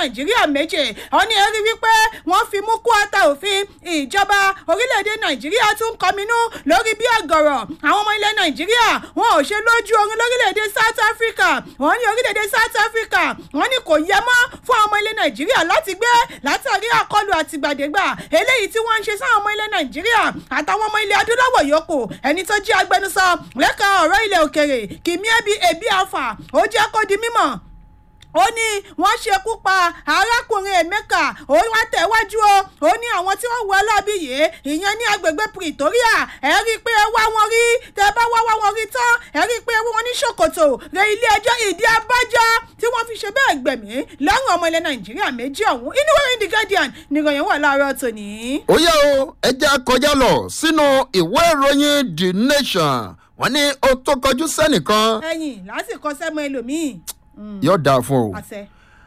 nàìjíríà méje wọ́n ní ẹ̀rí wípé wọ́n fi mú kó ata òfin ìjọba orílẹ̀-èdè nàìjíríà tún kọminú lórí bí ọ̀gọ̀rọ̀ àwọn ọmọ ilẹ̀ nàìjíríà wọn ò ṣe lójú oorun lórílẹ̀-èdè south africa wọ́n ní orílẹ̀-èdè south africa wọ́n ní kò yẹ mọ́ fún àwọn ọmọ ilẹ̀ nàìjíríà láti gbé látàrí àkọlù àtìgbàdégbà eléyìí tí wọ́n ń ṣe sáwọn ọmọ ilẹ̀ nàìjíríà àtàwọn ọmọ ilẹ̀ adúláwọ̀ yòókù ẹni tó jí agbẹnusọ lẹ́ka ọ̀rọ̀ ilẹ̀ òkèrè kìmí ẹbí ẹbí àfà ó jẹ́ kó di mímọ̀ ó ní wọ́n ṣekú pa arákùnrin emeka ó wá tẹ̀wájú o ó ní àwọn tí wọ́n wọ alábí yìí ìyẹn ní agbègbè pretoria ẹ rí i pé ẹ wá wọn rí tẹ bá wá wá wọn rí tán ẹ rí i pé wọn ní ṣòkòtò rẹ ilé ẹjọ́ ìdí abájá tí wọ́n fi ṣe bẹ́ẹ̀ gbẹ̀mí lọ́rùn ọmọ ilẹ̀ nàìjíríà méjì ọ̀hún inú wẹ́rẹ́ the guardian nìròyìn wà láàárọ̀ tòní. ó yẹ o ẹ jẹ́ kọjá lọ sínú ìwé ìròyìn the nation wọ́n ní ó tó kọjú sẹ́nìkan ẹ̀yìn lásìkò sẹ́mu ẹlòmíì. Mm, yóò dáa fún o. àṣẹ.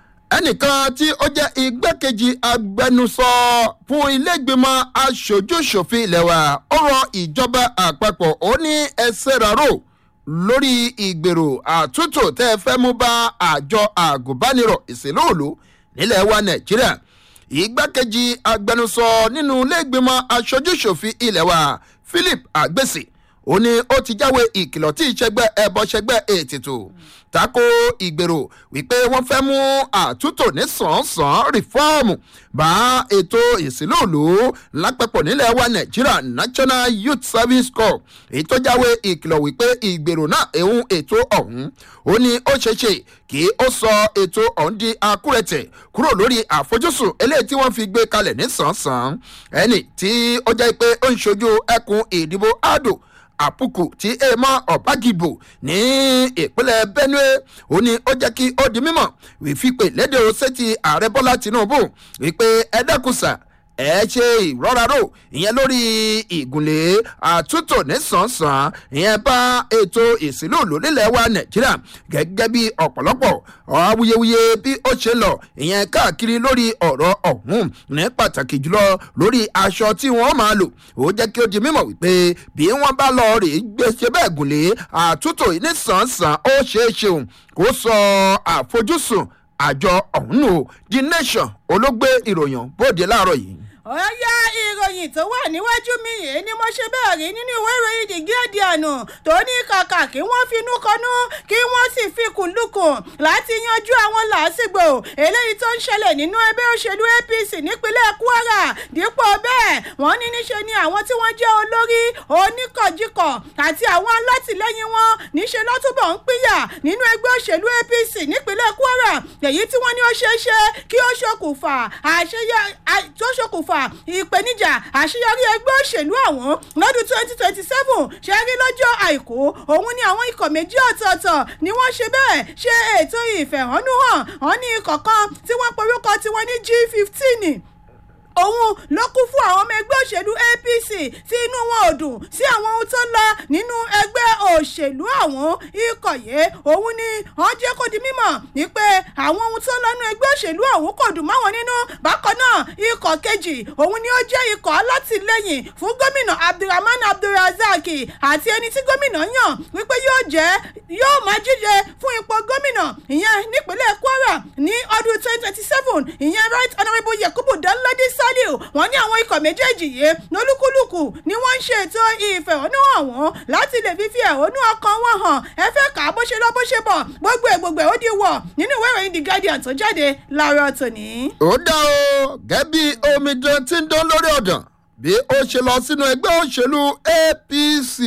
ẹnìkan tí ó jẹ́ igbákejì agbẹnusọ fún ilégbèmọ̀ aṣojúṣòfin ilẹ̀ wa ó rọ ìjọba àpapọ̀ ó ní ẹsẹ̀ rárò lórí ìgbèrò àtúntò tẹ́ ẹ fẹ́ mú bá àjọ àgùnbánirọ̀ ìsìnlóòlù nílẹ̀ wa nàìjíríà igbákejì agbẹnusọ nínú ilégbèmọ̀ aṣojúṣòfin ilẹ̀ wa philip agbèsè ó ní ó ti jáwé ìkìlọ̀ tí ìṣẹ́gbẹ́ ẹbọṣẹ́gbẹ́ ètìtò tako ìgbèrò wípé wọ́n fẹ́ mú àtúntò ní sàn-án rìfọ́ọ̀mù bá ètò ìsìlóòlù lápapọ̀ nílẹ̀ wa nàìjíríà national youth service corps èyí tó jáwé ìkìlọ̀ wípé ìgbèrò náà ehun ètò ọ̀hún ó ní ó ṣeéṣe kí ó sọ ètò ọ̀hún di akúrẹ̀tẹ̀ kúrò lórí àfojúsùn eléyìí tí wọ́n fi gbé kalẹ̀ ní sàn-án ẹni tí ó jẹ́ pé ó ń ṣojú ẹkùn ìdìbò ado àpùkù tí èèmọ ọ̀bágìbò ní ìpínlẹ̀ benue ó ní ó jẹ́ kí ó di mímọ̀ wífipè lédè sétí ààrẹ bọ́lá tinubu wípé ẹ dẹ́kùsà ẹ ṣe ìrọ́raró ìyẹn lórí ìgúnlé àtúntò nísànsán ìyẹn bá ètò ìsìlúùlù nílẹ̀ wa nàìjíríà gẹ́gẹ́ bí ọ̀pọ̀lọpọ̀ awuyewuye bí ó ṣe lọ ìyẹn káàkiri lórí ọ̀rọ̀ ọ̀hún ní pàtàkì jùlọ lórí aṣọ tí wọ́n máa lò ó jẹ́ kí ó di mímọ̀ wípé bí wọ́n bá lọ rè é gbèsè bẹ́ẹ̀ gúnlé àtúntò nísànsán ó ṣeé ṣeun kó sọ àfojúsùn àjọ ọ̀hún nù the nation olóògbé ìròyìn bóde láàárọ̀ yìí ọ̀yá ìròyìn tó wà níwájú mi yìí ni mo ṣe bẹ́ẹ̀ rí nínú ìwé ìròyìn the guardian tó ní kàkà kí wọ́n finú kọnú kí wọ́n sì fi kùndùkùn láti yanjú àwọn làásìgbò eléyìí tó ń ṣẹlẹ̀ nínú ẹgbẹ́ òṣèlú apc nípínlẹ̀ kwara dípò bẹ́ẹ̀ wọ́n ní níṣe ni àwọn tí wọ́n jẹ́ olórí oníkọ̀jikọ̀ àti àwọn alátìlẹ́yìn wọn níṣe ló túbọ̀ ń pínyà nínú ẹgbẹ́ òṣèlú apc nípínlẹ̀ kwara èyí tí wọ́n ní ó ṣeé ṣe kí ó ṣokùnfà àṣeyẹ tó ṣokùnfà fà ìpèníjà àṣeyọrí ẹgbẹ́ òṣèlú ọ̀hún lọ́dún twenty twenty seven ṣe rí lọ́jọ́ àìkú òun ni àwọn ikọ̀ méjì ọ̀tọ̀ọ̀tọ̀ ni wọ́n ṣe bẹ́ẹ̀ ṣe ètò ìfẹ̀hónúhàn wọn ní ikọ̀ kan tí wọ́n porúkọ tiwọn ní g fifteen òun ló kún fún àwọn ọmọ ẹgbẹ́ òṣèlú apc tí inú wọn ò dùn sí àwọn ohun tó ń lọ nínú ẹgbẹ́ òṣèlú ọ̀hún ikọ̀ yìí òun ni wọ́n jẹ́ kó di mímọ̀ wípé àwọn ohun tó ń lọ nínú ẹgbẹ́ òṣèlú ọ̀hún kò dùn máwọn nínú bákan náà ikọ̀ kejì òun ni ó jẹ́ ikọ̀ alátìlẹyìn fún gómìnà abdulrahman abdulrazak àti ẹni tí gómìnà yàn wípé yóò jẹ́ yóò máa jíjẹ fún ipò gómìnà ìyẹn nípínlẹ̀ kwara ní ọdún twenty twenty seven ìyẹn right honourable yakubu danladi saliu wọ́n ní àwọn ikọ̀ méjèèjì yìí lólúkúlùkù ni wọ́n ń ṣètò ìfẹ̀hónúhàn wọn láti lè fífi ẹ̀hónú ọkàn wọn hàn ẹ fẹ́ kà á bó ṣe lọ bó ṣe bọ̀ gbogbo ẹ̀ gbogbo ẹ̀ ó di wọ̀ nínú ìwé ìròyìn the guardian tó jáde láàárọ̀ tòní. ó dá o gẹ́bí omidan tí ń dán lórí ọ̀dàn bí ó ṣe lọ sínú ẹgbẹ́ òṣèlú apc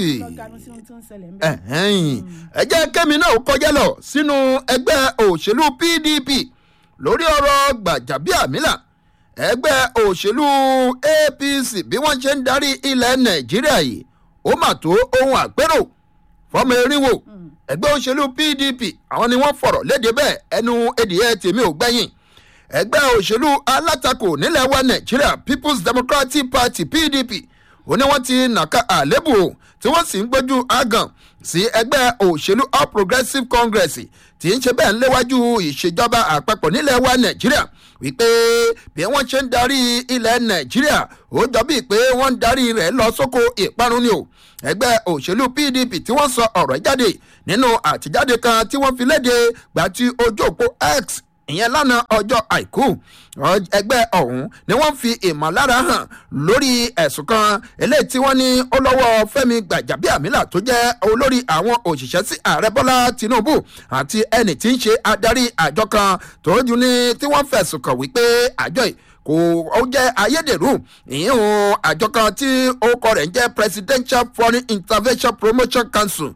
ẹ̀hẹ́n. ẹ jẹ́ kẹ́mi náà kọjá lọ sínú ẹgbẹ́ òṣèlú pdp lórí ọ̀rọ̀ gbàjàbíàmílà ẹgbẹ́ òṣèlú apc bí wọ́n ṣe ń darí ilẹ̀ nàìjíríà yìí ó mà tó ohun àpérò fọmọ erinwo ẹgbẹ́ òṣèlú pdp àwọn ni wọ́n fọ̀rọ̀ léde bẹ́ẹ̀ ẹnu edìyẹ tèmi ò gbẹ́yìn ẹgbẹ́ òṣèlú alátakò nílẹ̀ wa nàìjíríà people's democratic party pdp ó ní wọ́n ti nàka àlébù o tí wọ́n sì ń gbójú àgàn sí ẹgbẹ́ òṣèlú all progressives congress tí ń ṣe bẹ́ẹ̀ ń léwájú ìṣèjọba àpapọ̀ nílẹ̀ wa nàìjíríà wípé bí wọ́n ṣe ń darí ilẹ̀ nàìjíríà ó jọ bíi pé wọ́n ń darí rẹ̀ lọ sóko ìparun ni o ẹgbẹ́ òṣèlú pdp tí wọ́n sọ ọ̀rọ̀ jáde nínú àtijáde kan tí wọ́n fi léde gbà tí ojú òpó x ìyẹn lánàá ọjọ́ àìkú ẹgbẹ́ ọ̀hún ni wọ́n fi ìmọ̀lára hàn lórí ẹ̀sùn kan eléyìí tí wọ́n ní ó lọ́wọ́ fẹ́mi gbàjàbíàmílà tó jẹ́ olórí àwọn òṣìṣẹ́ sí ààrẹ bọ́lá tinubu àti ẹnì tí ń ṣe adarí àjọ kan tó dún ní tí wọ́n fẹ̀sùn kàn wípé àjọ yìí kò ó jẹ́ ayédèrú ìyíhun àjọ kan tí orúkọ rẹ̀ ń jẹ́ presidential foreign intervention promotion council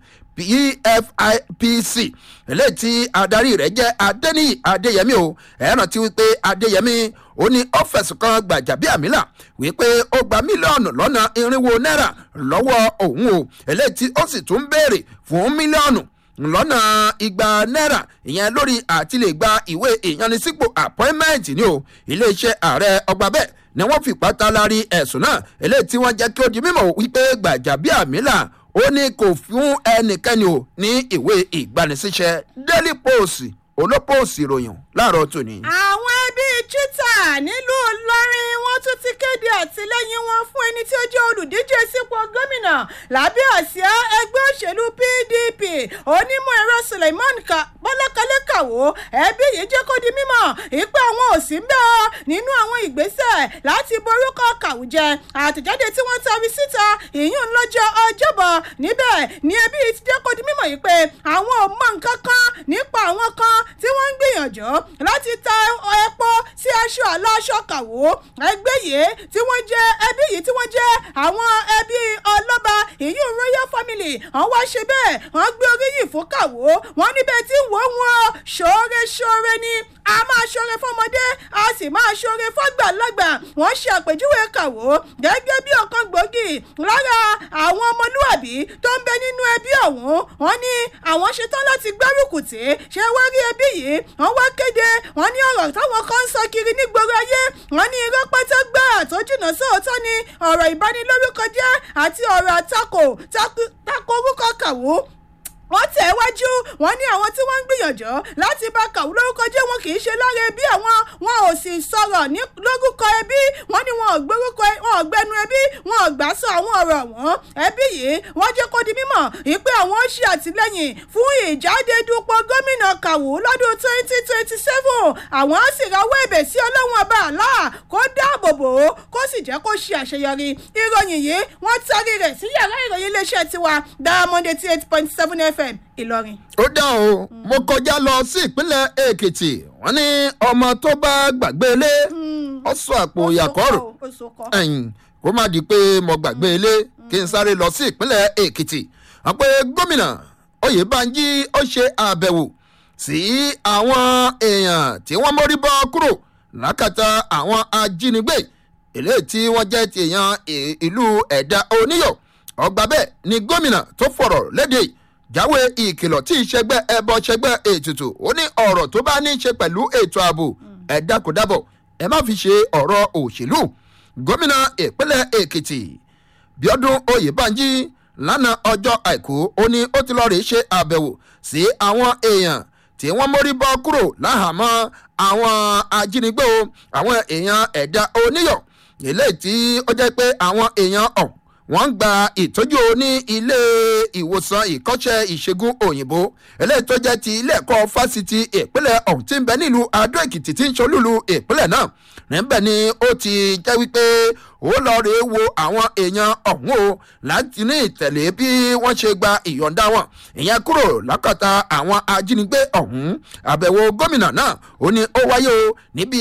pfipc eléyìí tí adarí rẹ̀ jẹ́ adẹ́niyì adéyẹmí o ẹ̀ràn ti wípé adéyẹmí ó ní ó fẹ̀sùn kan gbàjàbíàmílà wípé ó gba mílíọ̀nù lọ́nà irinwó náírà lọ́wọ́ òun o eléyìí tí ó sì tún béèrè fún mílíọ̀nù lọ́nà igba náírà ìyẹn lórí àti lè gba ìwé ìyanisípò appointment ni o iléeṣẹ́ ààrẹ ọgbà bẹ́ẹ̀ ni wọ́n fipá ta lárí ẹ̀sùn náà eléyìí tí wọ́n jẹ́ kí ó di mímọ̀ wípé gbàjàbíàmílà ó ní kò fún ẹnikẹ́ni o ní ìwé ìgbanisíṣẹ́ daily post olópòsì ìròyìn láàárọ̀ tòní. àwọn ẹbí chita nílùú ìlọrin wọn tún ti kéde àtìlẹyìn wọn fún ẹni tí ó jẹ olùdíje sípò gómìnà lábẹ́ àsíá ẹgbẹ́ òṣèlú pdp onímọ̀ ẹ̀rọ suleiman bọ́lákalẹ́ kàwó ẹbí yìí jẹ́ kó di mímọ̀ ìpè àwọn òsì ń bẹ́ ọ nínú àwọn ìgbésẹ̀ láti borúkọ kàwùjẹ àtẹ̀jáde tí wọ́n tari síta ìyún lọ́jọ́ ọjọ́bọ̀ níbẹ̀ ni ẹbí yìí ti jẹ́ kó di mímọ̀ yìí pé àwọn ò mọ nǹkan kan nípa àwọn kan tí wọ́n ń gbìyànjú láti ta epo sí aṣọ aláṣọ kàwó ẹgbẹ́ yìí tí wọ́n jẹ́ ẹbí yìí tí wọ́n jẹ́ àwọn ẹbí ọlọ́ba ìyún royal family wọ́n wá ṣe bẹ́ẹ̀ wọ́n gbé oríyìn fún kàwó wọ́n níbẹ̀ tí wọ́n wọn ṣoore ṣoore ni a máa ṣoore fọmọdé a sì máa ṣoore fọgbàlagbà wọ́n ṣe àpèjúwe kàwó gẹ́gẹ́ bí ọ̀kan gbòógì lára àwọn ọmọlúwàbí tó ń bẹ nínú ẹbí ọ̀hún wọ́n ní àwọn ṣetán láti gbárùkù tí ṣé wá rí ẹbí yìí wọ́n wá kéde wọ́n ní ọ̀rọ̀ táwọn kan ń sọ kiri nígboro ayé wọ́n ní irọ́ pátá gbà tó jìnnà sóòótọ́ ni ọ̀rọ̀ ìbanilórúkọ jẹ́ àti ọ̀rọ̀ àtakò tako orúkọ kàwó wọ́n tẹ̀ wájú wọ́n ní àwọn tí wọ́n ń gbìyànjú láti bá kàwé lórúkọ jẹ́ wọn kì í ṣe lára ẹbí àwọn wọn ò sì sọ̀rọ̀ ní lórúkọ ẹbí wọ́n ní wọn ò gbórúkọ wọn ò gbẹnu ẹbí wọn ò gbà sọ àwọn ọ̀rọ̀ wọn ẹbí yìí wọ́n jẹ́ kó di mímọ̀ ìpè àwọn ó ṣe àtìlẹ́yìn fún ìjáde dupò gómìnà kàwé lọ́dún twenty twenty seven àwọn á sì rawọ́ ẹ̀bẹ̀ sí ọlọ́run ọba àlá kó dáàbò bò ó kó sì jẹ́ kó ṣe àṣeyọrí ìròyìn yìí wọ́n tarí rẹ̀ sí yàrá ìròyìn iléeṣẹ́ tiwa diamond eighty eight point seven fm fm ìlọrin. ó dá o mo kọjá lọ sí ìpínlẹ̀ èkìtì wọ́n ní ọmọ tó bá gbàgbé ilé ó sọ àpò ìyàkọ́rò ẹ̀yìn kó má di pé mo gbàgbé ilé kí n sáré lọ sí ìpínlẹ̀ èkìtì wọ́n pe gómìnà oyèbánjí ó ṣe àbẹ̀wò sí àwọn èèyàn tí wọ́n mórí bọ́ kúrò lákàtà àwọn ajínigbé eléyìí tí wọ́n jẹ́ ti èèyàn ìlú ẹ̀dá oníyọ̀ ọgbà bẹ́ẹ̀ ni gómìnà tó fọ̀rọ̀ léde jáwé ìkìlọ̀ tí ìṣẹ́gbẹ́ ẹbọ ṣẹgbẹ́ ètùtù ó ní ọ̀rọ̀ tó bá ní í ṣe pẹ̀lú ètò ààbò ẹ dákúdábọ̀ ẹ má fi ṣe ọ̀rọ̀ òṣèlú gómìnà ìpínlẹ̀ èkìtì bíọ́dún oyèbánjí lánàá ọjọ́ àìkú ó ní ó ti lọ́ọ́ rí ṣe àbẹ̀wò sí àwọn èèyàn tí wọ́n mórí bọ́ kúrò láhàámọ́ àwọn ajínigbé o àwọn èèyàn ẹ̀dá oníyọ̀ eléyìí tí ó jẹ́ pé àwọn èèyàn ọ̀hún wọ́n ń gba ìtọ́jú ní ilé ìwòsàn ìkọ́ṣẹ́ ìṣègùn òyìnbó eléyìí tó jẹ́ ti ilé ẹ̀kọ́ fásitì ìpínlẹ̀ ọ̀hún tí ń bẹ nílùú adó èkìtì tí ń ṣolúlu ìpínlẹ̀ náà níbẹ̀ ni ó ti jẹ́ wípé ó lọ rèé wo àwọn èèyàn ọ̀hún o láti ní ìtẹ̀lé bí wọ́n ṣe gba ìyọ̀ǹda wọn ìyẹn kúrò lákàtà àwọn ajínigbé ọ̀hún àbẹ̀wò gómìnà náà ó ní ó wáyé o níbi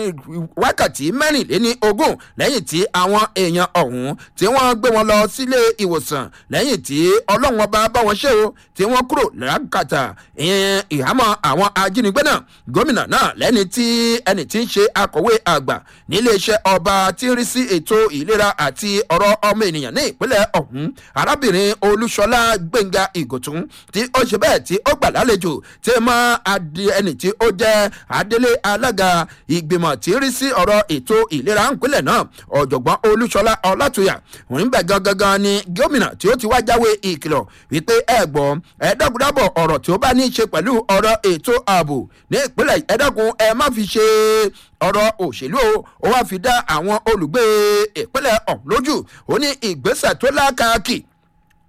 wákàtí mẹ́rìnléní ogún lẹ́yìn tí àwọn èèyàn ọ̀hún tí wọ́n gbé wọn lọ sílé ìwòsàn lẹ́yìn tí ọlọ́run ọba bá wọn ṣe o tí wọ́n kúrò lákàtà ìhámọ́ àwọn ajínigbé náà gómìnà náà lẹ́ni tí ẹni tí ń ṣe akọ̀wé àgbà níléeṣẹ́ ọba tí ń rí sí ètò ètò ìlera àti ọ̀rọ̀ ọmọ ènìyàn ní ìpínlẹ̀ ọ̀hún arábìnrin olúṣọlá gbẹ̀ngà ìgòtún tí ó ṣe bẹ́ẹ̀ tí ó gbà lálejò tí mọ́ ẹni tí ó jẹ́ adélé alága ìgbìmọ̀ tí ń rí sí ọ̀rọ̀ ètò ìlera ìpínlẹ̀ náà ọ̀jọ̀gbọ́n olúṣọlá ọlátúyà òun bẹ̀ gangan ni gómìnà tí ó ti wá jáwé ìkìlọ̀ wípé ẹ gbọ́ ẹ dákúdábọ̀ ọ̀rọ̀ tí ó bá ní í ṣe pẹ̀lú ọ̀rọ̀ ètò ààbò ní ìpínlẹ̀ ẹ dákun ẹ má fi ṣe ọ̀rọ̀ òṣèlú o ó wá fi dá àwọn olùgbé ìpínlẹ̀ ọ̀hún lójú ó ní ìgbésẹ̀ tó lákàkì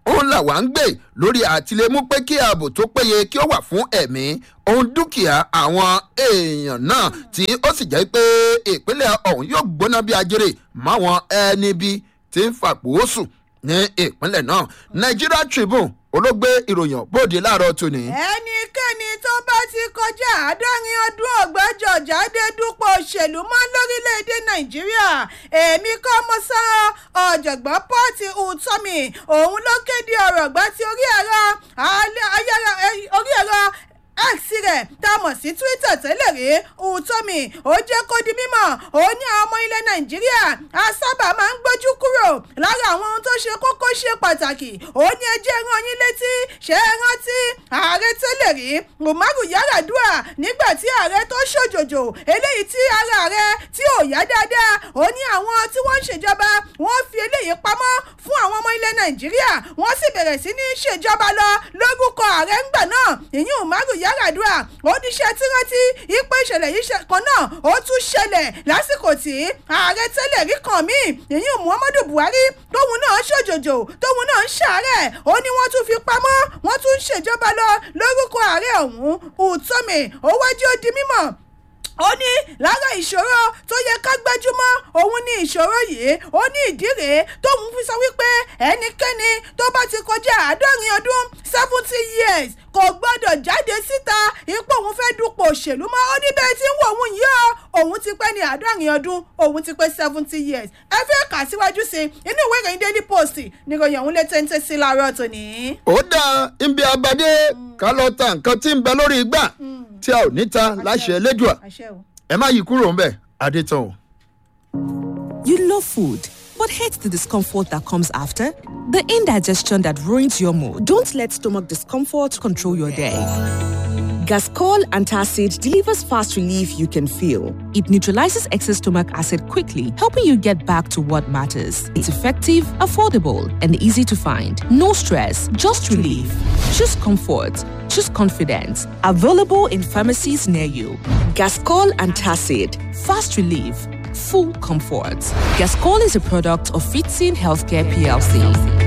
òun là wá ń gbé lórí àtìlẹ́mú pé kí ààbò tó péye kí ó wà fún ẹ̀mí ohun dúkìá àwọn èèyàn náà tí ó sì jẹ́ pé ìpínlẹ̀ ọ̀hún yóò gbóná bí ajere máwọn ẹni bí tí ń fàpò sùn ní ìpínlẹ̀ náà nigeria tribune olóògbé ìròyìn bóde láàárọ̀ tòní. ẹnikẹ́ni tó bá ti kọjá àádọ́rin ọdún ọ̀gbẹ́jọ jáde dúpọ̀ òṣèlú mọ́ lórílẹ̀‐èdè nàìjíríà èmi kọ́ mo sọ ọ̀jọ̀gbọ́n pọ́ọ̀tì ùtọ́mì òun ló kéde ọ̀rọ̀ gbá ti orí ẹ̀rọ ayára orí ẹ̀rọ x rẹ̀ tá a mọ̀ sí twitter tẹ́lẹ̀ rí ùtọ́mì ó jẹ́ kó di mímọ̀ ó ní àwọn ọmọ ilẹ̀ nàìjíríà a sábà máa ń gbójú kúrò lára àwọn ohun tó ṣe kókó ṣe pàtàkì ó ní ẹjẹ́ rán yín létí ṣé ẹ rántí ààrẹ tẹ́lẹ̀ rí umaru yaradua nígbà tí ààrẹ tó ṣòjòjò eléyìí tí ara rẹ̀ tí ò yá dáadáa ó ní àwọn tí wọ́n ń ṣèjọba wọ́n fi eléyìí pamọ́ fún àwọn ọmọ ilẹ̀ nàìjíríà wọ́n sì bẹ̀rẹ̀ sí ní ṣèjọba lọ lórúkọ ààrẹ ńgbà náà ìyún umaru yaradua oníṣẹ́ tírántí ipe ìṣẹ̀lẹ̀ yìí kan náà ó tún ṣẹlẹ̀ lásìkò tí ààrẹ tẹ́lẹ̀ rí kan míì ìyún muhammadu buhari tóun náà ṣòjòjò tóun náà ń ṣàárẹ̀ ó ní wọ́n tún fi pamọ́ wọ́n tún ń ṣèjọba lọ lórúkọ ààrẹ ọ̀hún ùtọ́mì ó wájú ó di mímọ̀ ó ní lára ìṣòro tó yẹ ká gbájúmọ́ òun ní ìṣòro yìí ó ní ìdí rèé tóun fi sọ wípé ẹnikẹ́ni tó bá ti kọjá àádọ́rin ọdún seventy years kò gbọ́dọ̀ jáde síta ipò òun fẹ́ dupò òṣèlú mọ́ ó ní bẹ́ẹ̀ tí ń wò òun yìí ó òun ti pẹ́ ní àádọ́rin ọdún òun ti pẹ́ seventy years ẹ fẹ́ kà síwájú sí i inú ìwé ìròyìn daily post níròyìn òun lè téńté sí láàárọ̀ tòní. ó dáa ibi abadé ká lọ ta nǹkan tí ń bẹ lórí igbá tí a ò ní ta láṣẹ elédùà ẹ má yí kúrò ńbẹ adétàn o. You love food, but hate the discomfort that comes after? The indigestion that ruins your mood. Don't let stomach discomfort control your day. Gascol Antacid delivers fast relief you can feel. It neutralizes excess stomach acid quickly, helping you get back to what matters. It's effective, affordable, and easy to find. No stress, just relief. Choose comfort. Choose confidence. Available in pharmacies near you. Gascol Antacid. Fast relief. Full comfort. Gascol is a product of Fitzin Healthcare PLC.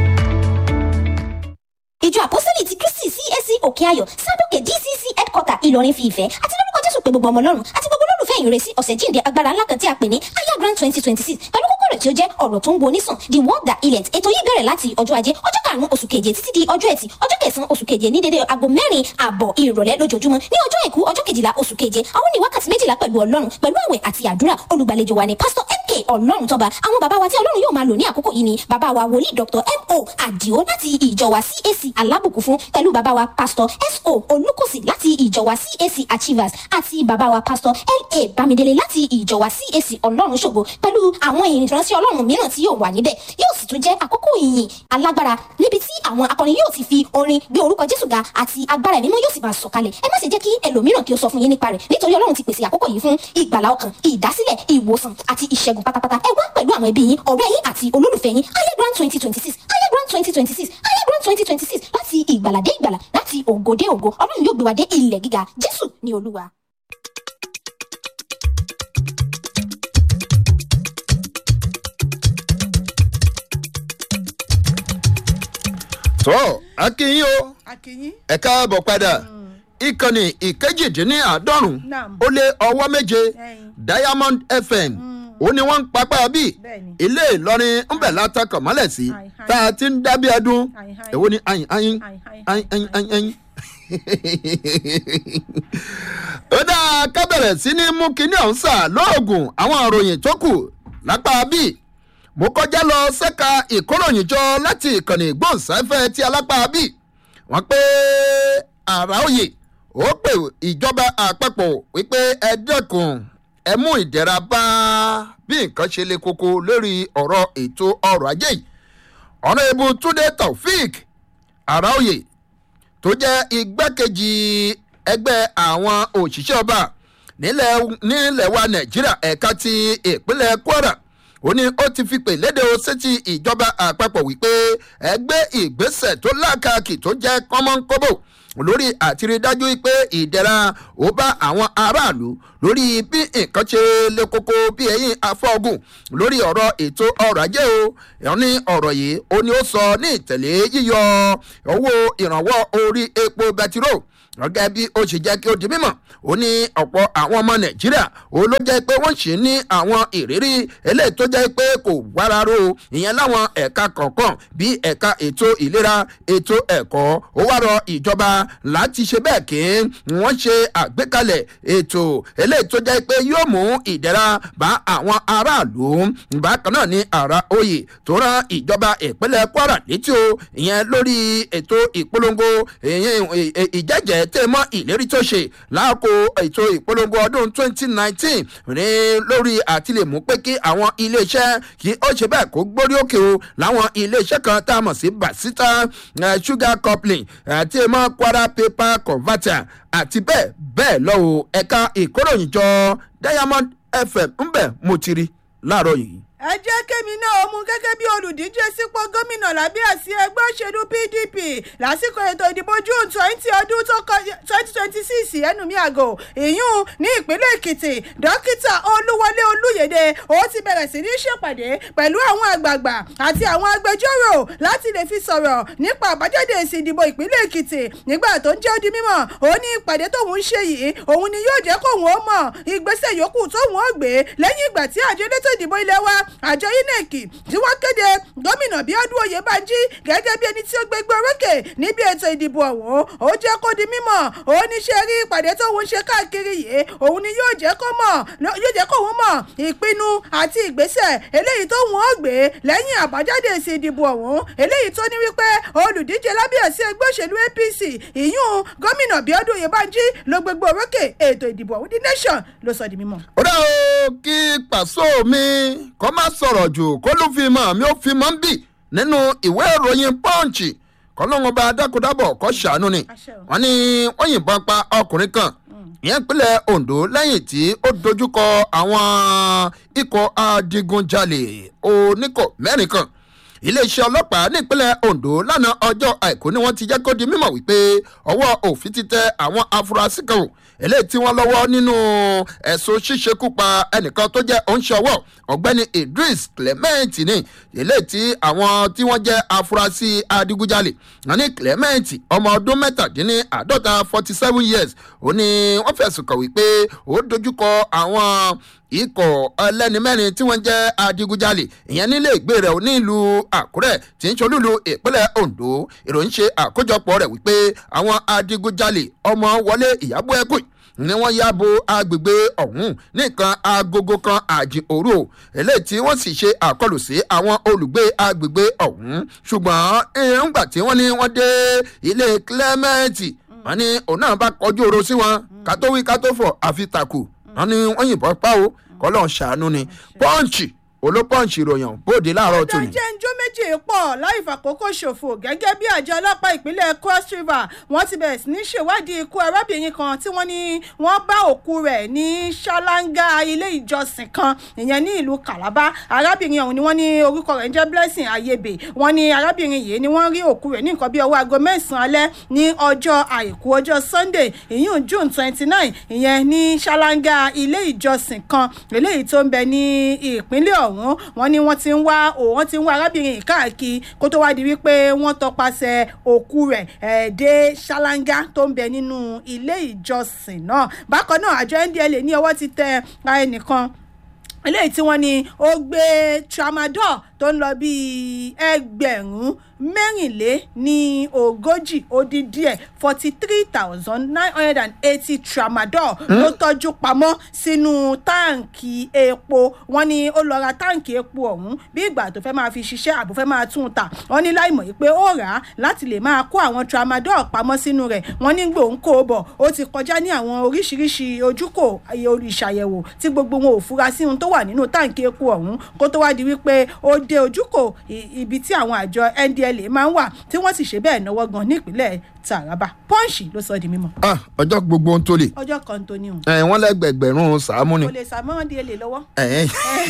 ìjọ àpọ́sítélì ti kristi csc òkè ayọ̀ sábòkè dcc headquarter ìlọrin fi ìfẹ́ àti lórúkọ jésù pé gbogbo ọmọ ọlọ́run àti gbogbo olólùfẹ́ ìrẹsì ọ̀sẹ̀ jíǹde agbára ńlá kan tí a pè ní aya grand twenty twenty six pẹ̀lú kókó rẹ̀ tí ó jẹ́ ọ̀rọ̀ tó ń wo nísàn the word that healeth ètò yìí bẹ̀rẹ̀ láti ọjọ́ ajé ọjọ́ karùn-ún oṣù keje títí di ọjọ́ ẹtì ọjọ́ kẹsàn-án oṣù keje ní dédé aago mẹ́rin àbọ̀ ìrọ̀lẹ́ lójoojúmọ́ ní ọjọ́ àìkú ọjọ́ kejìlá oṣù keje àwọn ní wákàtí méjìlá pẹ̀lú ọlọ́run pẹ̀lú àwẹ̀ àti àdúrà olùgbàlejò wa ni pásítọ̀ mk ọlọ́run tọ́ba àwọn bàbá wa tí ọlọ́run yóò máa lò ní àkókò yìí ni bàbá wa wòlíì dr mo àdìo láti ìjọ wa cac alábùkún fún pẹ̀lú bàbá wa pásítọ̀ so olùkọ́sì láti ìjọ wa cac achievers àti bàbá wa pásítọ̀ la bámidélé láti ìjọ wa cac ọlọ́run ṣògo pẹ̀lú àwọn ìránṣẹ́ ọlọ́run mìíràn tí yóò wà níbẹ̀ yóò sì tún jẹ́ àkókò ìyìn alágbára níbi tí àwọn akọrin yóò ti fi orin gbé orúkọ jésù ga àti agbára ẹ̀mí mímọ́ yóò sì máa sọ̀kalẹ̀ ẹ má ṣe jẹ́ kí ẹlòmíràn kí ó sọ fún yín nípa rẹ̀ nítorí ọlọ́run ti pèsè àkókò yìí fún ìgbàlá ọkàn ìdásílẹ̀ ìwòsàn àti ìṣẹ́gun pátápátá ẹ wá pẹ̀lú àwọn ẹbí yín ọ̀rẹ́ yín àti olólùfẹ́ yín ayé grand twenty twenty six ayé grand twenty twenty six ayé grand twenty twenty six láti ìgbàlà dé ìgbàlà láti ògo dé ògo ọlọ́run yóò gbé wa dé ilẹ̀ gíga jésù ní olúwa. tó akínyìn o akínyìn ẹ káàbọ̀ padà ìkànnì ìkejìdínláàádọ́rùn Naam. ó lé ọwọ́ méje Ẹyin. diamond fm ó ní wọ́n ń papá bí Bẹ́ẹ̀ni. ilé ìlọrin ń bẹ̀ látàkọ̀ mọ́lẹ̀ sí Ayin, ayin. tá a ti ń dábí ẹdún Ayin, ayin. èwo ni ayin ayin Ayin, ayin, ayin ayin ayin ayin. ó dáa ká bẹ̀rẹ̀ sí ní mú kinní ọ̀hún sà lóògùn àwọn òròyìn tó kù lápá bíi mo kọjá lọ sẹ́ka ìkóròyìnjọ láti ìkànnì ìgbóhùnsáfẹ́ tí alápá bíi wọ́n pé àrà òye ó pè ìjọba àpapọ̀ wípé ẹ dẹ́kun ẹ mú ìdẹ̀ra bá bí nǹkan ṣe le koko lórí ọ̀rọ̀ ètò ọrọ̀ ajé yìí ọ̀nà ìbú túnde taofik àràòyè tó jẹ́ igbákejì ẹgbẹ́ àwọn òṣìṣẹ́ ọba nílẹ̀ nílẹ̀ wa nàìjíríà ẹ̀ka ti ìpínlẹ̀ kwara ó ní ó ti fi pè léde o sétí ìjọba àpapọ̀ wípé ẹgbẹ́ ìgbésẹ̀ tó lákàkì tó jẹ́ kọ́mọ́nkóbò lórí àtìrídájú pé ìdẹ̀ra ó bá àwọn aráàlú lórí bí nǹkan ṣe lè koko bí ẹ̀yìn afọ́gùn lórí ọ̀rọ̀ ètò ọrọ̀ ajé o ẹ̀ ní ọ̀rọ̀ yìí ó ní ó sọ ní ìtẹ̀lé yíyọ owó ìrànwọ́ orí epo bẹtiró gẹ́gẹ́ bí ó ṣe jẹ́ kí ó di mímọ̀ ó ní ọ̀pọ̀ àwọn ọmọ nàìjíríà ó ló jẹ́ pé wọ́n ṣì ní àwọn ìrírí eléyìí tó jẹ́ pé kò wáraró ìyẹn láwọn ẹ̀ka kọ̀ọ̀kan bí ẹ̀ka ètò ìlera ètò ẹ̀kọ́ ó wá rọ ìjọba láti ṣe bẹ́ẹ̀ kí wọ́n ṣe àgbékalẹ̀ ètò eléyìí tó jẹ́ pé yóò mú ìdẹ́ra bá àwọn aráàlú bákan náà ní ara oyè tó rán ìjọba ìpínlẹ̀ kwara létí o ìyẹn lórí ètò ìpolongo ìjẹ́jẹ́ tẹ́ mọ́ ìlérí tó ṣe láàkó ètò ìpolongo ọdún 2019 ní lórí àti lè mú pé kí àwọn iléeṣẹ́ kí ó ṣe bẹ́ẹ̀ kó gbórí òkè o láwọn iléeṣẹ́ kan tá a mọ̀ sí basita sugar coupling àti mọ́ kwara paper converter àti bẹ́ẹ̀ bẹ́ẹ̀ lọ́wọ́ ẹ̀ka ìkóròyìnjọ diamond fm ńbẹ̀ mo ti rí láàárọ̀ yìí ẹ jẹ́ kémi náà mú gẹ́gẹ́ bí olùdíje sípò gómìnà lábẹ́ àsí ẹgbẹ́ òṣèlú pdp lásìkò ètò ìdìbò june twenty ọdún tó kọjá twenty twenty six ẹnu mi àgò ìyún ní ìpínlẹ̀ èkìtì dókítà olúwọlé olúyèdè ó ti bẹ̀rẹ̀ sí ní ṣèpàdé pẹ̀lú àwọn àgbààgbà àti àwọn agbẹjọ́rò láti lè fi sọ̀rọ̀ nípa àbájáde èsì ìdìbò ìpínlẹ̀ èkìtì nígbà tó ń jẹ́ odi mímọ̀ ó ní ìpàdé tóun ń ṣe yìí òun ni yóò jẹ́ kóun ó mọ̀ ìgbésẹ̀ yòókù tóun ó gbé lẹ́yìn ìgbà tí àjọ elétò ìdìbò ilé wa àjọ inec tí wọ́n kéde gómìnà bíọ́dún oyèbánjí gẹ́gẹ́ bí ẹni tí ó gbégbé orókè níbi ètò ìdìbò ọ̀hún ó jẹ́ kó di mímọ̀ ó ní ṣe rí ìpàdé tóun ṣe káàkiri yìí òun ni yóò jẹ́ kó mọ̀ yóò jẹ́ kóun mọ̀ ìpinnu àti ìgbésẹ̀ eléyìí tóun ó gbé lẹ́yìn àbájáde èsì ìdìbò ọ̀hún eléyìí tó ní wípé olùdíje lábẹ́ àsí ẹgbẹ́ òṣèlú apc ìyún gómìnà bíọ́dún oyèbánjí ló gbégbé orókè ètò ìdìbò ọ̀hún the nation ló sọ di mímọ̀. ó dá o kí pàṣọ mi kọ́ má sọ̀rọ̀ jù kó ló fi mọ̀ mi ò fi mọ̀ ń bì nínú ìwé ìròyìn pọ́ǹchì kọ́lọ́hún bá dákúdábọ̀ kọ́ ṣàánú ni wọ́n ní wọ́n yìnbọn pa ọkùnrin kan ìyẹn ìpínlẹ̀ ondo lẹ́yìn tí ó dojúkọ àwọn ikọ̀ adigunjalè oníkọ̀ mẹ́rin kan iléeṣẹ́ ọlọ́pàá nípínlẹ̀ ondo lánàá ọjọ́ àìkú ni wọ́n ti jẹ́ kó di mímọ̀ wípé ọwọ́ òfin ti tẹ àwọn afurasí kan eléyìí tí wọ́n lọ́wọ́ nínú ẹ̀sùn ṣíṣekú pa ẹnìkan tó jẹ́ oníṣòwò ọ̀gbẹ́ni idris clement ní eléyìí tí àwọn tí wọ́n jẹ́ afurasí adigunjalè wọn ní clement ọmọ ọdún mẹ́tàdínláàádọ́ta forty seven years ó ní wọ́n fẹ̀sùn kàn wípé ó dojúkọ àwọn ikọ̀ ẹlẹ́ni mẹ́rin tí wọ́n jẹ́ adigunjalè ìyẹn nílé ìgbé rẹ̀ nílùú àkúrẹ́ tí ń ṣolúlu ìpínlẹ̀ ondo ìròyìn ṣe àkójọpọ̀ rẹ̀ wípé àwọn adigunjalè ọmọ wọlé ìyàbọ̀ ẹ̀kọ́ ni wọ́n ya bo agbègbè ọ̀hún nìkan agogo kan àjìn òru eléyìí tí wọ́n sì ṣe àkọlù sí àwọn olùgbé agbègbè ọ̀hún ṣùgbọ́n ńgbà tí wọ́n ní wọ́n dé ilé clement wọ́n ní òun náà bá kọjú oró sí wọn kátó wí kátó fọ̀ àfi tàkù wọ́n ní wọ́n yìnbọn pa o kọ́lọ́ ṣàánú ni pọ́ǹchì olópọ́ǹchì ìròyìn bóde láàárọ̀ tòní. ìdájẹ́ njó méjì pọ̀ láì fàkókò ṣòfò gẹ́gẹ́ bí àjọ ọlọ́pàá ìpínlẹ̀ cross river wọ́n ti bẹ̀rẹ̀ sí ní ṣèwádìí ikú arábìnrin kan tí wọ́n ní wọ́n bá òkú rẹ̀ ní ṣáláńgá ilé ìjọsìn kan ìyẹn ní ìlú calabar arábìnrin ọ̀hún ni wọ́n ní orúkọ rẹ̀ ń jẹ́ blessing ayebe wọ́n ní arábìnrin yìí ni wọ́n rí òkú rẹ̀ ní nǹkan bí ọwọ́ aago mẹ́sàn-án alẹ́ ní ọjọ́ àìkú ọjọ́ sunday ìyún june twenty nine ìyẹn ní ṣáláńgá ilé ìjọsìn kan eléyìí tó ń bẹ ní ìpínlẹ̀ ọ̀hún ọ̀hún wọn ni wọ́n ti ń wá wọ́n ti ń wá arábìnrin yìí káàkiri kó tó wá di wípé wọ́n tọpasẹ̀ òkú rẹ̀ ẹ̀ dé ṣáláńgá tó ń bẹ nínú ilé ìjọsìn náà bákan náà àjọ ndla ní ọwọ́ ti tẹ ẹnìkan eléyìí tí wọ́n ní ó gbé tramadol tó ń lọ bíi ẹgbẹ̀rún mẹ́rìnlé ní ogójì ó dín díẹ̀ forty three thousand nine hundred and eighty tramadol ló tọ́jú pamọ́ sínú táǹkì epo wọ́n ní ó lọ ra táǹkì epo ọ̀hún bí ìgbà tó fẹ́ máa fi ṣiṣẹ́ àbò fẹ́ máa tún un tà wọ́n ní láìmọ̀ yìí pé ó rà á láti lè máa kó àwọn tramadol pamọ́ sínú rẹ̀ wọ́n ní gbòǹ kó o bọ̀ ó ti kọjá ní àwọn oríṣiríṣi ojúkò ìṣàyẹ̀wò tí gbogbo wọn ò fura sí ohun tó wà nínú táǹkì epo ọ̀hún kó tó wá di wípé ó dé ojúkò i- ibi tí àwọn àjọ ndla máa ń wà tí wọ́n sì ṣe bẹ́ẹ̀ náwó gan nípínlẹ̀ taraba pọ́ǹsì ló sọ di mímọ́ Ah, ọjọ́ gbogbo ń tó lè ọjọ́ kan tó ní òun ẹ̀ wọ́n lẹ́gbẹ̀gbẹ̀rún sàámú ni kò lè sàmọ́ ndla lọ́wọ́ ẹ̀ẹ́n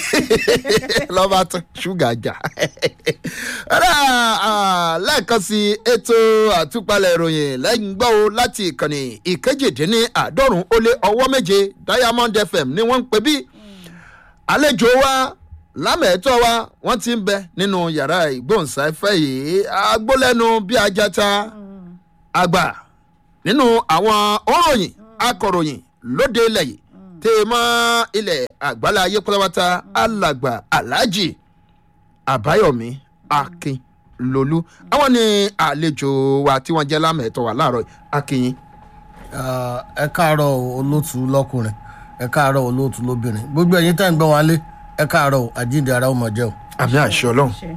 lọ́ba tán ṣúgà jà Ọ̀rẹ́, ah, lẹ́ẹ̀kan sí ètò àtúpalẹ̀ ìròyìn lẹ́yìn gbọ́ o láti ìkànnì ìkejìdínláàádọ́rùn ó lé ọwọ́ méje diamond fm ni wọ́n ń pè bí àlejò wa lámẹ̀ẹ́tọ́ wa wọ́n ti ń bẹ nínú yàrá ìgbóhùnsáfẹ́ yìí agbólẹ́nu bí ajata àgbà nínú àwọn òròyìn akọ̀ròyìn lóde ilẹ̀ yìí tẹ́ ẹ mọ́ ilẹ̀ àgbálá ayé pátápátá alàgbà aláàjì àbáyọ̀mí akin lolú àwọn ni àlejò wa tí wọ́n jẹ́ lámẹ̀ẹ́tọ́ wa láàárọ̀ yìí. akínyìn. Ah, ẹ káàárọ̀ o, olóòtú lọ́kùnrin ẹ káàárọ̀ olóòtú lóbìnrin gbogbo ẹ̀yin tẹ́ ń gbọ́ wálé ẹ káàárọ̀ o, àjíǹde ara ó mọ̀ jẹ́ o. àmì àṣẹ ọlọ́run ṣe.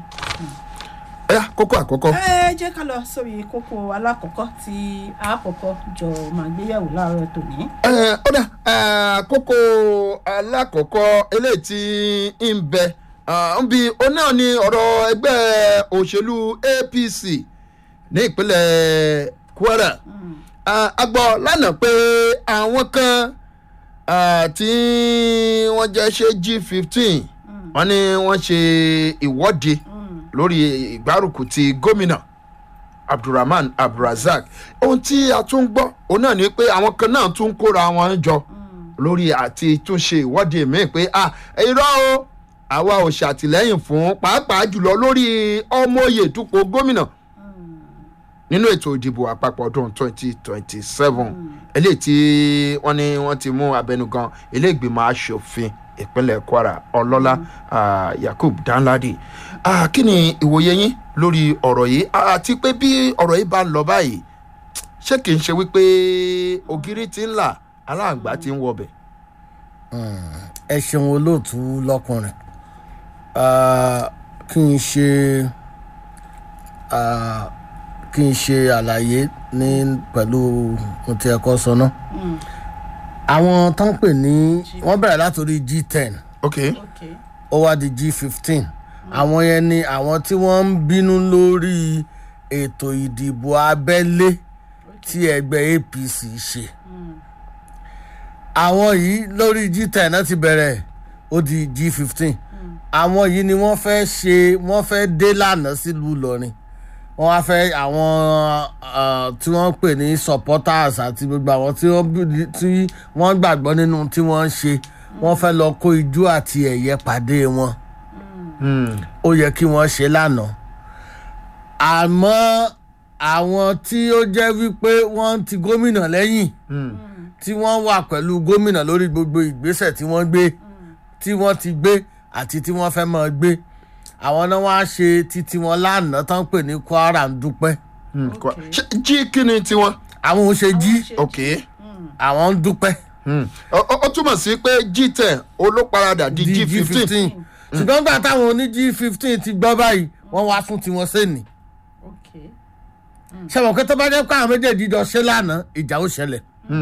ẹ kókó àkọ́kọ́. ẹ jẹ́ ká lọ sórí kókó alákọ̀ọ́kọ́ tí àkọ́kọ́ jọ máa gbéyàwó láàárọ̀ tòní. ẹ ó dà ẹ, kókó alákọ̀ọ́kọ́ eléyìí tí ń bẹ ah, ń bi òun náà ni ọ̀rọ̀ ẹgbẹ́ òṣèlú apc ní ìpínlẹ̀ kwara Ah, a gbọ́ lánàá pé àwọn kan ah, tí wọ́n jẹ́ ṣe g fifteen wọ́n ní wọ́n ṣe ìwọ́de lórí ìgbárùkù ti gómìnà abdulrahman abdulrasaq ohun tí a tún gbọ́ òun náà ni pé àwọn kan náà tún kóra wọn jọ lórí àti túnṣe ìwọ́de míì pé ah irọ́ o àwa ò ṣàtìlẹ́yìn fún pàápàá jùlọ lórí ọmọye dúpọ̀ gómìnà nínú ètò ìdìbò àpapọ̀ ọdún 2027 eléyìí tí wọ́n ní wọ́n ti mú abẹnugan iléègbìmọ̀ asòfin ìpínlẹ̀ kwara ọlọ́lá ah, yakub danladi Ah, kí ni ìwòye yín lórí ọ̀rọ̀ yìí àti pé bí ọ̀rọ̀ yìí bá ń lọ báyìí ṣé kìí ṣe wípé ògiri ti ń là aláǹgbá ti ń wọbẹ̀. ẹ ṣeun olóòtú lọ́kùnrin Ah, kí n ṣe ah, kí n ṣe àlàyé ní pẹ̀lú ohun tí ẹ kọ́ sọ náà àwọn tó ń pè ní wọ́n bẹ̀rẹ̀ látòrí g ten ok ok ó wá di g fifteen àwọn yẹn ni àwọn tí wọ́n ń bínú lórí ètò ìdìbò abẹ́lé tí ẹgbẹ́ apc ṣe àwọn yìí lórí g ten náà ti bẹ̀rẹ̀ ó di g fifteen àwọn yìí ni wọ́n fẹ́ ṣe wọ́n fẹ́ dé lánàá sílùú ìlọrin wọ́n wá fẹ́ àwọn ah, tí wọ́n ń pè ní supporters àti gbogbo àwọn tí wọ́n bí- tí wọ́n gbàgbọ́ nínú tí wọ́n ń ṣe wọ́n fẹ́ lọ kó ijó àti ẹ̀yẹ pàdé wọn ó yẹ kí wọ́n ṣe lánàá àmọ́ àwọn tí ó jẹ́ wípé wọ́n ti gómìnà lẹ́yìn tí wọ́n wà pẹ̀lú gómìnà lórí gbogbo ìgbésẹ̀ tí wọ́n gbé tí wọ́n ti gbé àti tí wọ́n fẹ́ máa gbé àwọn náà wá ṣe títí wọn lánàá tán pè ní kwara ń dúpẹ́ ṣé jí kí ni tiwọn. àwọn ò ṣe jí ok àwọn ń dúpẹ́ Hmm. ó ó- ó túmọ̀ sí pé g ten olóparadà di di g g fifteen. fifteen ṣùgbọ́n gbà táwọn oní g fifteen ti gbọ́ báyìí wọ́n wá fún tiwọn sẹ́ni ok ṣẹ̀wọ̀n kí tó bá jẹ́ pé àwọn méjèèjì jọ ṣe lánàá ìjà ó ṣẹlẹ̀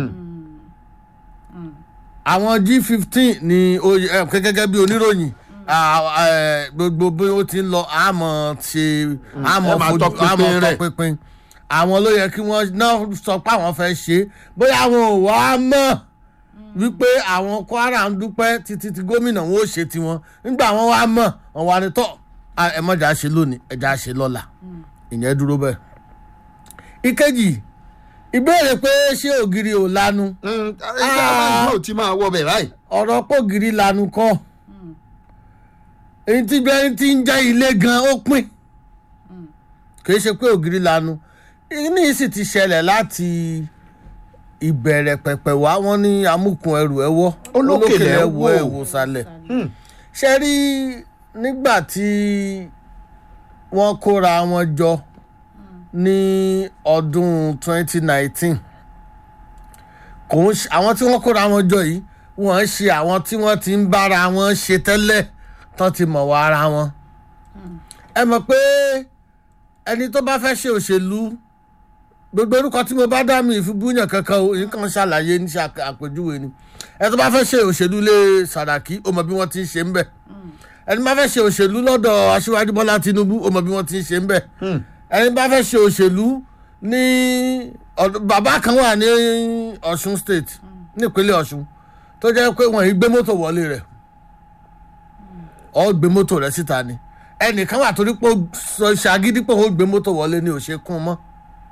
àwọn g fifteen ni ó yẹ- ẹ, gẹ́gẹ́ bí oníròyìn à, ẹ, gbogbo bí ó ti ń lọ àmọ́ ṣe àmọ́ ẹ máa fojú tọpinpin àmọ́ rẹ̀. tọpinpin àwọn ló yẹ kí wọ́n náà sọ pé àwọn fẹ́ ṣe é. bóyá àwọn ò wá mọ̀ wípé àwọn kwara ń dúpẹ́ títí tí gómìnà wọn ò ṣe tiwọn nígbà wọn wá mọ̀ wọn wá ní tọ́ à, ẹ mọ̀jà ṣe lónìí ẹ̀jà ṣe lọ́la ìyẹn dúró bẹ́ẹ̀. ìkejì ìbéèrè pé ṣé ògiri ò lanu Hmm, ẹgbẹ́ aláǹgbá ò ti máa wọ bẹ̀ báyìí. ọ̀rọ̀ pògiri lanu kọ́ èyí tí bẹ́ẹ̀ ti ń jẹ́ ilé gan ó pín kì í ṣe pé ògiri lanu ní sì ti ṣẹlẹ̀ láti ìbẹ̀rẹ̀ pẹ̀pẹ̀ wá wọ́n ní amúkun ẹrù ẹ wọ́ Olókèlè ẹ ẹwọ́ wò. ẹwò sálẹ̀ ṣe rí nígbà tí wọ́n kóra wọn jọ ní ọdún 2019 kò ń ṣe àwọn tí wọ́n kóra wọn jọ yìí wọ́n ń ṣe àwọn tí wọ́n ti ń bára wọn ṣe tẹ́lẹ̀ tán ti mọ̀ wá ara wọn. ẹ mọ̀ pé ẹni tó bá fẹ́ ṣe òṣèlú gbogbo orúkọ tí mo bá dá mi ìfibúyàn kankan o èyí kan ṣàlàyé ní ṣe àpè- àpèjúwe ni ẹ tó bá fẹ́ ṣe òṣèlú lé sàràkí ó mọ bí wọ́n ti ń ṣe ń bẹ̀ ẹni bá fẹ́ ṣe òṣèlú lọ́dọ̀ aṣíwájú bọ́lá tinubu ó mọ bí wọ́n ti ń ṣe ń bẹ̀ ẹni bá fẹ́ ṣe òṣèlú ní ọ̀dọ̀- bàbá kan wà ní ọ̀ṣun state nípínlẹ̀ ọ̀ṣun tó jẹ́ pé wọ́n yìí gbé mọ́tò wọlé rẹ̀ ọ́ gbé mọ́tò rẹ̀ síta ni ẹnìkan wà torí pé ó sọ- ṣàgídí pé ó gbé mọ́tò wọlé ni ò ṣe kún un mọ́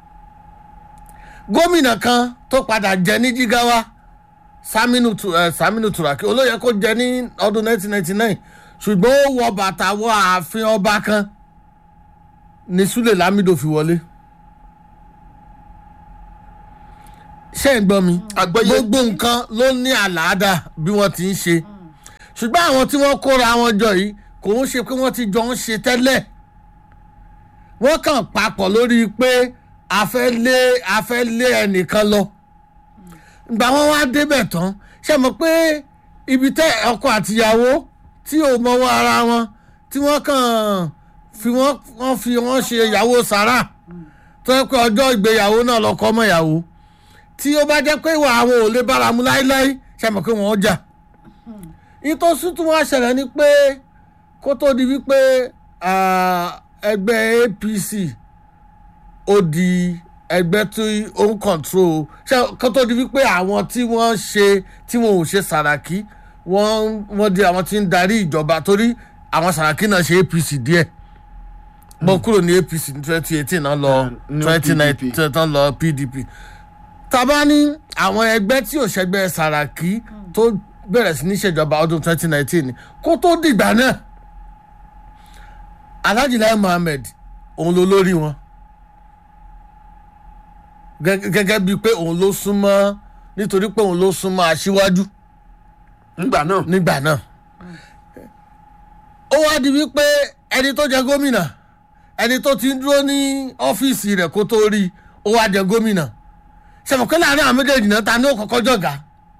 gómìnà kan tó padà jẹ ní jígáwá saminu Tu- eh, saminu turaki olóyè kó jẹ ní ọdún 1999 ṣùgbọ́n ó wọ bàtà wọ ààfin ọba kan ní sule lamido fi wọlé ṣé ń gbọ́ mi Àgbọ́yé. gbogbo nǹkan ló ní àlàáda bí wọ́n ti ń ṣe ṣùgbọ́n àwọn tí wọ́n kóra wọn jọ yìí kò ń ṣe pé wọ́n ti jọ ń ṣe tẹ́lẹ̀ wọ́n kàn papọ̀ lórí pé a fẹ́ lé a fẹ́ lé ẹnìkan lọ ìgbà wọn wá débẹ̀ tán ṣe mọ̀ pé ibi tẹ́ ọkọ àtìyàwó tí ò mọwọ́ ara wọn tí wọ́n kàn fi wọ́n wọ́n fi wọ́n ṣe ìyàwó sàrà tó yẹ pé ọjọ́ ìgbéyàwó náà lọ́kọ́ ọmọ ìyàwó tí ó bá jẹ́ pé ìwà àwọn ò lè bára mu láéláé ṣe mọ̀ pé wọ́n jà ìtòsí tún wá ṣẹlẹ̀ ni pé kó tó di wípé ah, ẹgbẹ́ apc ó di ẹgbẹ́ tí ó ń control ṣe kó tó di wípé àwọn tí wọ́n ṣe tí wọn ò ṣe sàràkí wọ́n wọ́n di àwọn tí ń darí ìjọba torí àwọn sàràkí náà ṣe apc díẹ̀ bọ́ kúrò ní apc ní twenty eighteen náà lọ ní twenty PDP. nineteen tán lọ pdp tàbá ní àwọn ẹgbẹ́ tí ò ṣẹgbẹ́ sàràkí tó bẹ̀rẹ̀ sí ní ṣèjọba ọdún twenty nineteen kó tó dìgbà náà alhaji lai muhammed òun ló lórí wọn Gẹ́gẹ́- gẹ́gẹ́ bíi pé òun ló súnmọ́ nítorí pé òun ló súnmọ́ aṣíwájú nígbà náà nígbà náà ó wá di wípé ẹni tó jẹ gómìnà ẹni tó ti ń dúró ní ọ́fíìsì rẹ̀ kó tó rí i, ó wá jẹ gómìnà ṣàmùkọ́ láàrin àwọn méjèèjì náà ta ni ó kọ́kọ́ jọ̀gá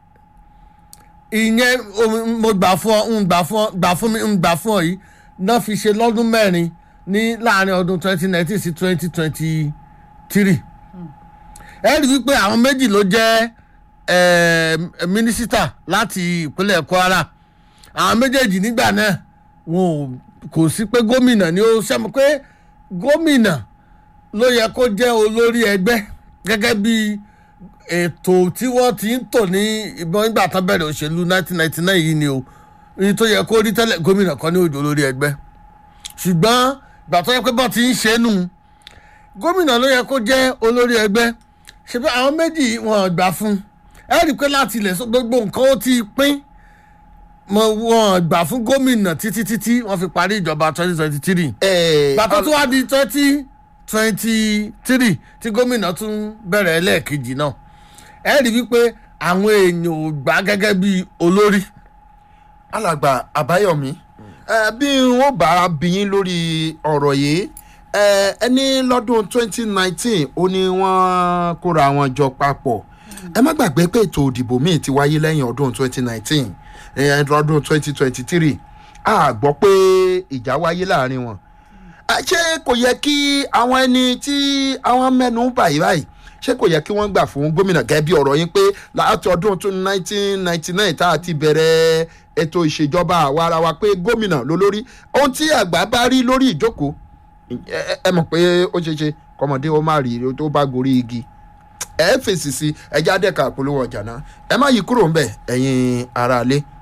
ìyẹn o- mo gbà fún ọ ń gbà fún ọ gbà fún mi ń gbà fún ọ yìí náà fi ṣe lọ́dún mẹ́rin ní láàrin ọdún twenty nineteen sí twenty twenty three ẹ rí i wípé àwọn méjì ló jẹ́ eh, mínísítà láti ìpínlẹ̀ kwara àwọn méjèèjì nígbà náà wọn ò kò sí pé gómìnà ni ó sẹ́mu pé gómìnà ló yẹ kó jẹ́ olórí ẹgbẹ́ gẹ́gẹ́ bí ètò tí wọ́n ti ń tò ní ìbọn nígbà tán bẹ̀rẹ̀ òṣèlú 1999 yìí ni o ní tó yẹ kó rí tẹ́lẹ̀ gómìnà kan ní òjò olórí ẹgbẹ́ ṣùgbọ́n ìgbà tó yẹ pé bọ́n ti ń ṣe é nù gómìnà ló yẹ kó jẹ́ olórí ẹgbẹ́ ṣebí àwọn méjì wọn gbà fún ẹ rí i pé láti ilẹ̀ sọ gbogbo nǹkan ó ti pín mọ wọn gbà fún gómìnà títí títí wọn fi parí ìjọba twenty twenty three ẹ̀, gbàtọ́ tó wá di twenty twenty three tí gómìnà tún bẹ̀rẹ̀ ẹlẹ́ẹ̀kejì náà ẹ rí i wípé àwọn èèyàn ò gbà gẹ́gẹ́ bí olórí alàgbà àbáyọmí ẹ, bí wọn bá bí yín lórí ọ̀rọ̀ yìí ẹ, ẹni lọ́dún 2019 ó ní wọ́n kóra wọn jọ papọ̀ ẹ má gbàgbé pé ètò òdìbò míì ti wáyé lẹ́yìn ọdún 2019 ẹ, lọ́dún 2023 a gbọ́ pé ìjà wáyé láàrin wọn Ẹ, ṣé kò yẹ kí àwọn ẹni tí àwọn mẹ́nu báyìí báyìí ṣé kò yẹ kí wọ́n gbà fún gómìnà gẹ́gẹ́ bí ọ̀rọ̀ yín pé láti ọdún 1999 tá a ti bẹ̀rẹ̀ ètò ìṣèjọba àwa ara wa pé gómìnà ló lórí ohun tí àgbà bá rí lórí ìjókòó ẹ ẹ- ẹ mọ̀ pé ó ṣeé ṣe kọ́mọdé ó má rí i tó bá gorí igi ẹ fèsì sí ẹjá dẹ́ka polówó ọjà náà ẹ má yí kúrò ń bẹ̀ ẹ̀yin aráalé